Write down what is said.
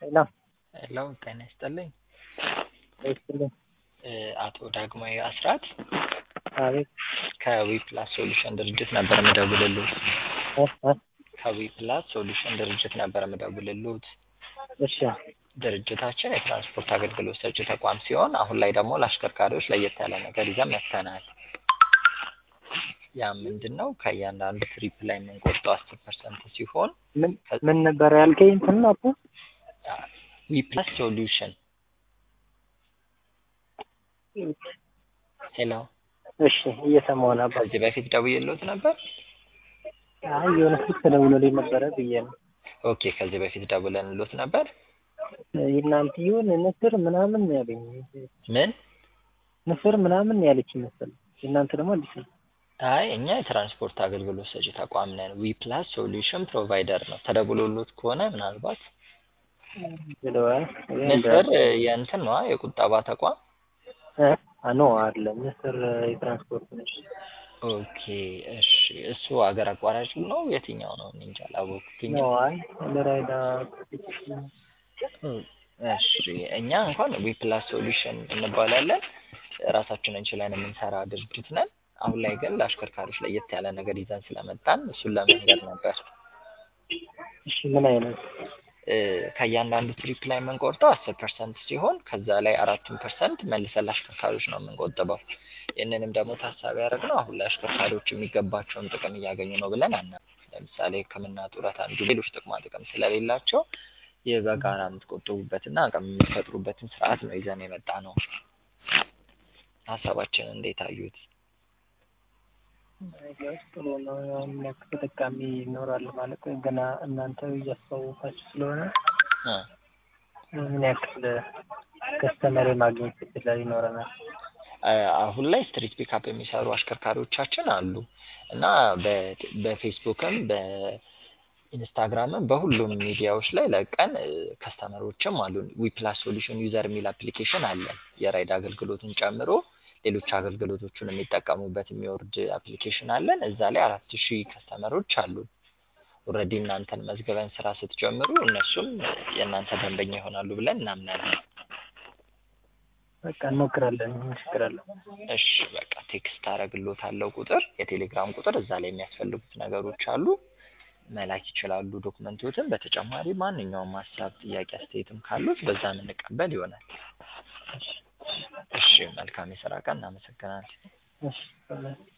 ሄሎ ሄሎ ጤና ይስጥልኝ። ይስጥልኝ። እ አቶ ዳግማዊ አስራት አቤት ከዊፕላስ ሶሉሽን ድርጅት ነበር የምደውልልዎት። እ እ ከዊፕላስ ሶሉሽን ድርጅት ነበር የምደውልልዎት። እሺ ድርጅታችን የትራንስፖርት አገልግሎት ሰጪ ተቋም ሲሆን አሁን ላይ ደግሞ ለአሽከርካሪዎች ለየት ያለ ነገር ይዘን መጥተናል። ያ ምንድን ነው? ከእያንዳንዱ ትሪፕ ላይ የምንቆርጠው አስር ፐርሰንት ሲሆን ምን ምን ነበር ያልከኝ? እንትን ነው አባ ዊፕላስ ሶሉሽን ሄሎ እሺ እየሰማሁ ነው አባ። ከዚህ በፊት ደውዬልዎት ነበር? አይ የሆነ ስልክ ተደውሎልኝ ነበረ ብዬ ነው። ኦኬ ከዚህ በፊት ደውለንልዎት ነበር? የእናንተ ይሁን ንስር ምናምን ነው ያለኝ። ምን? ንስር ምናምን ነው ያለችኝ መሰለኝ። የእናንተ ደግሞ አዲስ ነው። አይ እኛ የትራንስፖርት አገልግሎት ሰጪ ተቋም ነን። ዊፕላስ ሶሉሽን ፕሮቫይደር ነው። ተደውሎልዎት ከሆነ ምናልባት ብለዋል። ንስር የእንትን ነዋ የቁጠባ ተቋም እ ኖ አይደለም ንስር የትራንስፖርት ነች። ኦኬ እሺ። እሱ አገር አቋራጭ ነው የትኛው ነው? እኔ እንጃ አላወኩትኝ። ኖ አይ ለራይዳ እሺ እኛ እንኳን ዊፕላስ ሶሉሽን እንባላለን። ራሳችንን ችለን የምንሰራ ድርጅት ነን። አሁን ላይ ግን ለአሽከርካሪዎች ለየት ያለ ነገር ይዘን ስለመጣን እሱን ለመንገር ነበር። እሺ ምን አይነት እ ከእያንዳንዱ ትሪፕ ላይ የምንቆርጠው አስር ፐርሰንት ሲሆን ከዛ ላይ አራቱን ፐርሰንት መልሰን ለአሽከርካሪዎች ነው የምንቆጥበው። ይህንንም ደግሞ ታሳቢ ያደረግነው አሁን ላይ አሽከርካሪዎች የሚገባቸውን ጥቅም እያገኙ ነው ብለን አናምንም። ለምሳሌ ሕክምና፣ ጡረታ እንዲሁም ሌሎች ጥቅማ ጥቅም ስለሌላቸው ይህ በጋራ የምትቆጥቡበትና አቅም የምትፈጥሩበትን ስርዓት ነው ይዘን የመጣ ነው። ሀሳባችን እንዴት አዩት? ነገሮች ጥሩ ነው። ያው ምን ያክል ተጠቃሚ ይኖራል ማለት ገና እናንተ እያስተዋወቃችሁ ስለሆነ እ ምን ያክል ከስተመር የማግኘት እድል ይኖረናል? አ- አሁን ላይ ስትሪት ፒካፕ የሚሰሩ አሽከርካሪዎቻችን አሉ እና በ- በፌስቡክም በኢንስታግራምም በሁሉም ሚዲያዎች ላይ ለቀን እ፣ ከስተመሮችም አሉን። ዊፕላስ ሶሉሽን ዩዘር የሚል አፕሊኬሽን አለን የራይድ አገልግሎትን ጨምሮ ሌሎች አገልግሎቶቹን የሚጠቀሙበት የሚወርድ አፕሊኬሽን አለን። እዛ ላይ አራት ሺህ ከስተመሮች አሉን። ኦልሬዲ እናንተን መዝግበን ስራ ስትጀምሩ እነሱም የእናንተ ደንበኛ ይሆናሉ ብለን እናምናለን። በቃ እንሞክራለን። እንሞክራለን። እሺ በቃ ቴክስት አደርግልዎታለሁ ቁጥር የቴሌግራም ቁጥር እዛ ላይ የሚያስፈልጉት ነገሮች አሉ መላክ ይችላሉ ዶክመንቶትን። በተጨማሪ ማንኛውም ሀሳብ፣ ጥያቄ፣ አስተያየትም ካሉት በዛ የምንቀበል ይሆናል። እሺ መልካም የስራ ቀን። እናመሰግናለን። እሺ